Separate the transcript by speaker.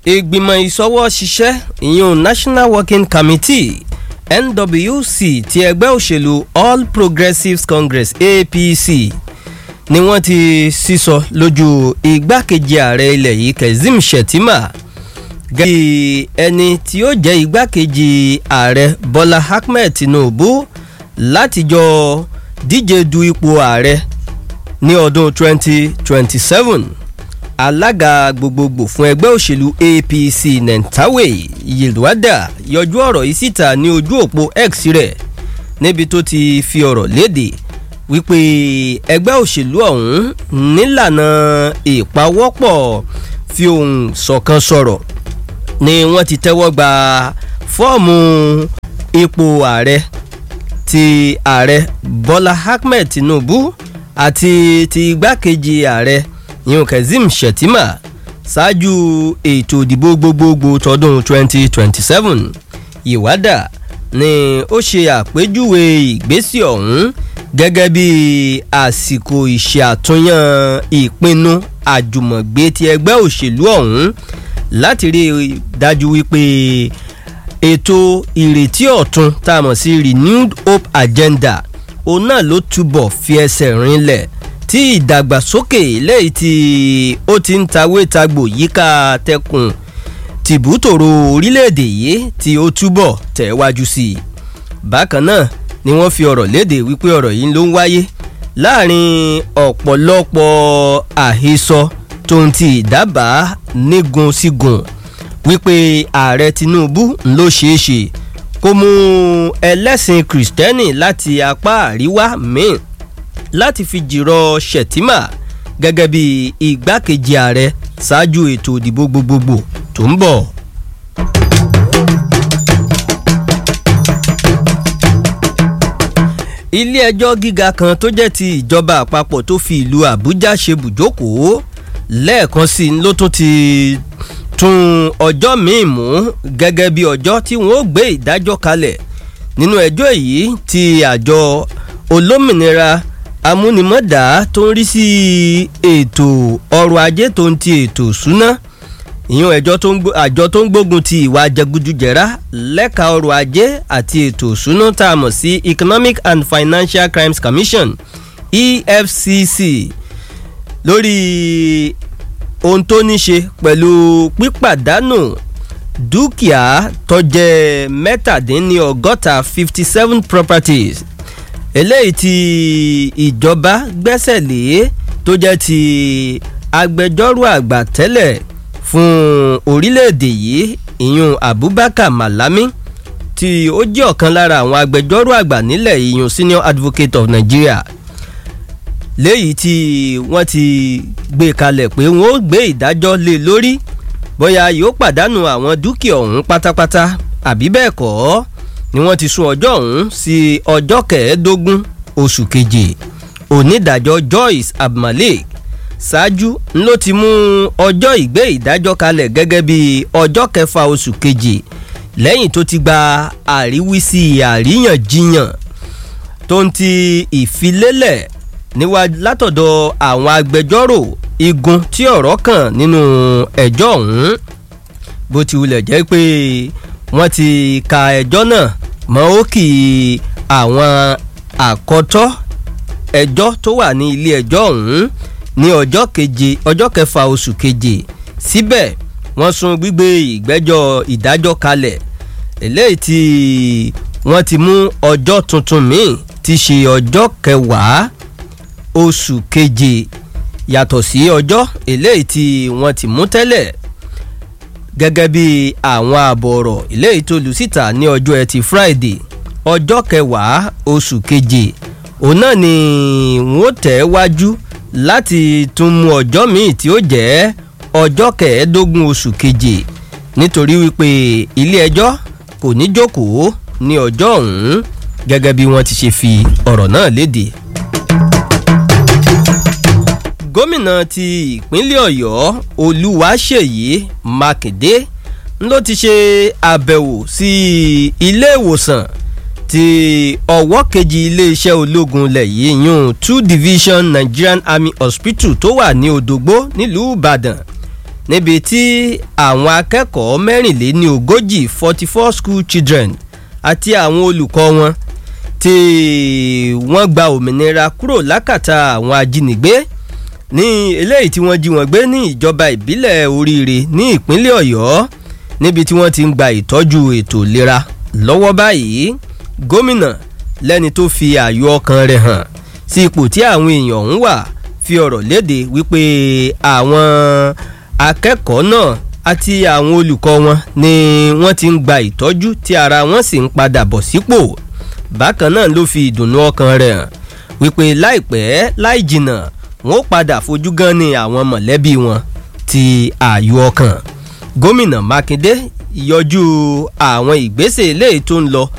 Speaker 1: ìgbìmọ̀ ìsọwọ́ ṣiṣẹ́ ìyún national working committee nwc ti ẹgbẹ́ òṣèlú all progressives congress apc ni wọ́n ti sísọ lójú igbákejì ààrẹ ilẹ̀ yìí kazeem shettima gẹ́gẹ́ bí ẹni tí ó jẹ́ igbákejì ààrẹ bọ́lá ahmed tinubu látijọ́ díje du ipò ààrẹ ní ọdún 2027 alága gbogbogbò fún ẹgbẹ́ òṣèlú apc nentawe yilwada yọjú ọ̀rọ̀ yìí síta ní ojú òpó x rẹ̀ níbi tó ti fi ọ̀rọ̀ léde wípé ẹgbẹ́ òṣèlú ọ̀hún nílànà ìpawọ́pọ̀ fi ohùn ṣọ̀kan sọ̀rọ̀ ni wọ́n ti tẹ́wọ́ gba fọ́ọ̀mù ipò ààrẹ ti ààrẹ bọ́lá ahmed tinubu àti ti igbákejì ààrẹ yun kazeem shettima ṣáájú ètò ìdìbò gbogbogbò tọdún 2027 ìwádà ni ó ṣe àpèjúwe ìgbésí ọ̀hún gẹ́gẹ́ bí àsìkò ìṣe àtúnyàn ìpinnu àjùmọ̀gbé ti ẹgbẹ́ òṣèlú ọ̀hún láti rí i dájú wípé ètò ìrètí ọ̀tun tá a mọ̀ sí renewed hope agenda òun náà ló túbọ̀ fi ẹsẹ̀ rinlẹ̀ tí ìdàgbàsókè lẹ́yìn tí ó ti ń tawé tagbò yíká tẹkùn tìbútòrò orílẹ̀-èdè yìí tí ó túbọ̀ tẹ̀wájú sí i bákan náà ni wọ́n fi ọ̀rọ̀ léde wípé ọ̀rọ̀ yìí ló ń wáyé láàrin ọ̀pọ̀lọpọ̀ àhesọ tó ń ti ìdábàá nígun sígun wípé ààrẹ tinubu ló ṣeé ṣe kó mú ẹlẹ́sìn kìrìsìtẹ́nì láti apá àríwá míì láti fi jìrọ̀ shettima gẹ́gẹ́ bí igbákejì ààrẹ ṣáájú ètò ìdìbò gbogbogbò tó ń bọ̀. ilé ẹjọ́ gíga kan tó jẹ́ ti ìjọba àpapọ̀ tó fi ìlú àbújá ṣe bùjókòó lẹ́ẹ̀kan sí ló tún ti tún ọjọ́ míì mú gẹ́gẹ́ bí ọjọ́ tí wọ́n ó gbé ìdájọ́ kalẹ̀ nínú ẹjọ́ èyí ti àjọ olómìnira amúnimọ́dá tó ń rí sí ètò ọrọ̀ ajé tó ń ti ètò ìṣúná ìyún ẹjọ́ àjọ tó ń gbógun ti ìwà jẹgúdújẹrá lẹ́ka ọrọ̀ ajé àti ètò ìṣúná tá a mọ̀ sí economic and financial crimes commission efcc lórí ohun tó ní ṣe pẹ̀lú pípàdánù dúkìá tọ́jẹ́ mẹ́tàdínlọ́gọ́ta fifty seven properties eléyìí tí ìjọba gbẹ́sẹ̀ lé tó jẹ́ ti agbẹjọ́rò àgbà tẹ́lẹ̀ fún orílẹ̀-èdè yìí ìyún abubakar malami tí ó jẹ́ ọ̀kan lára àwọn agbẹjọ́rò àgbà nílẹ̀ ìyún senior advocate of nigeria léyìí tí wọ́n ti gbé kalẹ̀ pé wọ́n ó gbé ìdájọ́ lé lórí bóyá yóò pàdánù àwọn dúkìá ọ̀hún pátápátá àbí bẹ́ẹ̀ kọ́ ni wọ́n ti sún ọjọ́ ọ̀hún sí ọjọ́ kẹẹ̀ẹ́dógún oṣù keje onídàájọ́ joyce abdulmalik ṣáájú ló ti mú ọjọ́ ìgbé ìdájọ́ kalẹ̀ gẹ́gẹ́ bí ọjọ́ kẹfà oṣù keje lẹ́yìn tó ti gba àríwísí àríyànjiyàn tó ń ti ìfilélẹ̀ níwájú látọ̀dọ̀ àwọn agbẹjọ́rò igun tí ọ̀rọ̀ kàn nínú ẹjọ́ ọ̀hún bó ti wulẹ̀ jẹ́ pé wọ́n ti ka ẹjọ́ náà mọ́ òkì àwọn àkọ́tọ́ ẹjọ́ tó wà ní ilé ẹjọ́ ọ̀hún ní ọjọ́ keje ọjọ́ kẹfà oṣù keje síbẹ̀ wọ́n sún gbígbé ìgbẹ́jọ́ ìdájọ́ kalẹ̀ eléyìí tí wọ́n ti mú ọjọ́ tuntun míì ti ṣe ọjọ́ kẹwàá oṣù keje yàtọ̀ sí ọjọ́ eléyìí tí wọ́n ti mú tẹ́lẹ̀ gẹ́gẹ́ bí àwọn ààbọ̀ ọ̀rọ̀ eléyìí tó lù síta ní ọjọ́ ẹtì friday ọjọ́ kẹwàá oṣù keje òun náà ni wọ́n tẹ̀ wájú láti tún mú ọjọ́ míì tí ó jẹ́ ọjọ́ kẹẹ̀ẹ́dógún oṣù keje nítorí wípé ilé ẹjọ́ kò ní jókòó ní ọjọ́ ọ̀hún gẹ́gẹ́ bí wọ́n ti ṣe fi ọ̀rọ̀ náà léde gómìnà ti ìpínlẹ̀ ọ̀yọ́ olúwaṣèyí mákindé ló ti ṣe àbẹ̀wò sí ilé ìwòsàn ti ọwọ́ kejì iléeṣẹ́ ológun ilẹ̀ yìí yún two division nigerian army hospital tó wà ní odògbó nílùú ìbàdàn níbi tí àwọn akẹ́kọ̀ọ́ mẹ́rìnléní ogójì forty four school children àti àwọn olùkọ́ wọn tí wọ́n gba òmìnira kúrò lákàtà àwọn ajínigbé ní eléyìí tí wọ́n jí wọn gbé ní ìjọba ìbílẹ̀ oríire ní ìpínlẹ̀ ọ̀yọ́ níbi tí wọ́n ti ń gba ìtọ́jú ètò ìlera lọ́wọ́ báyìí gómìnà lẹ́ni tó fi ààyò ọkàn rẹ̀ hàn sí ipò tí àwọn èèyàn ọ̀hún wà fi ọ̀rọ̀ léde wípé àwọn akẹ́kọ̀ọ́ náà àti àwọn olùkọ́ wọn ni wọ́n ti ń gba ìtọ́jú tí ara wọn sì ń padà bọ̀ sípò bákan náà ló fi ìdùnnú ọkàn rẹ̀ hàn wípé láìpẹ́ láì jìnnà wọn ó padà fojú gan ni àwọn mọ̀lẹ́bí wọn ti ààyò ọkàn gómìnà mákindé yọjú àwọn ìgbésẹ̀ eléyìí tó ń lọ